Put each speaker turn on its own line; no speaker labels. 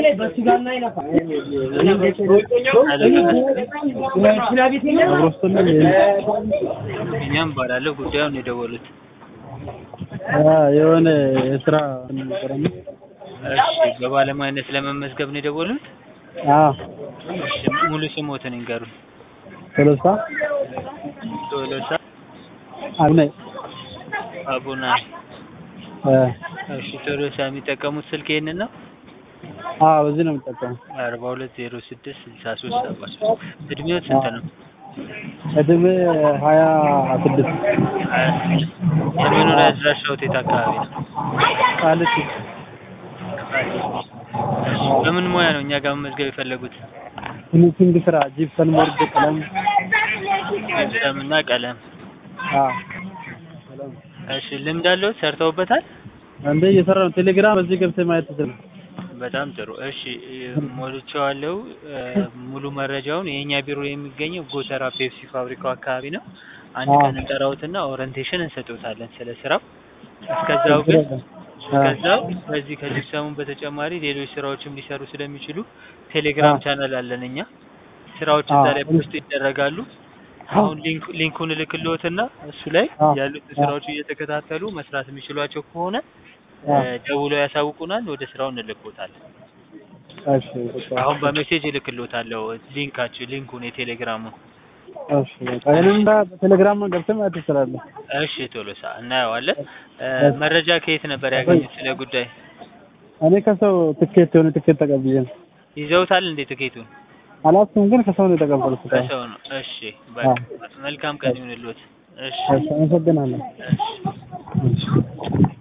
እኛም ባላለሁ ጉዳዩን የደወሉት
የሆነ የስራ ነበረና
እሺ በባለሙያነት ለመመዝገብ ነው የደወሉት
አዎ
እሺ ሙሉ ስሞትን ይንገሩን
ቶሎሳ
ቶሎሳ
አብነ
አቡና እሺ ቶሎሳ የሚጠቀሙት ስልክ ይሄንን ነው
አዎ በዚህ ነው የምጠቀመው
አርባ ሁለት ዜሮ ስድስት ስልሳ ሶስት ሰባ ሶስት እድሜው ስንት ነው
እድሜ ሀያ ስድስት
ሀያ ስድስት የመኖሪያ አድራሻው የት አካባቢ ነው
ቃሊቲ
በምን ሙያ ነው እኛ ጋር መመዝገብ የፈለጉት
ፊኒሽንግ ስራ ጂፕሰን ቦርድ ቀለም
ጅፕሰም እና ቀለም
አዎ
እሺ ልምድ አለው ሰርተውበታል
እንደ እየሰራ ነው ቴሌግራም በዚህ ገብተህ ማየት ትችላለህ
በጣም ጥሩ እሺ ሞልቼዋለሁ ሙሉ መረጃውን የእኛ ቢሮ የሚገኘው ጎተራ ፔፕሲ ፋብሪካው አካባቢ ነው አንድ ቀን እንጠራዎትና ኦሪንቴሽን እንሰጥዎታለን ስለ ስራው እስከዛው ግን እስከዛው በዚህ ከጂፕሰሙ በተጨማሪ ሌሎች ስራዎችም ሊሰሩ ስለሚችሉ ቴሌግራም ቻናል አለን እኛ ስራዎች እዛ ላይ ፖስት ይደረጋሉ አሁን ሊንክ ሊንኩን እልክልዎትና እሱ ላይ ያሉት ስራዎች እየተከታተሉ መስራት የሚችሏቸው ከሆነ ደውለው ያሳውቁናል ወደ ስራው እንልክዎታለን
እሺ
አሁን በሜሴጅ እልክልዎታለሁ ሊንካችሁ ሊንኩን የቴሌግራሙን
እሺ በቃ ይሄንን በቴሌግራም ገብተህ ማየት ትችላለህ
እሺ ቶሎሳ እናየዋለን መረጃ ከየት ነበር ያገኙት ስለ ጉዳይ
እኔ ከሰው ትኬት የሆነ ትኬት ተቀብዬ ነው
ይዘውታል እንዴ ትኬቱን
አላውቅም ግን ከሰው ነው የተቀበልኩት
ከሰው ነው እሺ በቃ መልካም ቀን ይሁንልዎት እሺ
አመሰግናለሁ
እሺ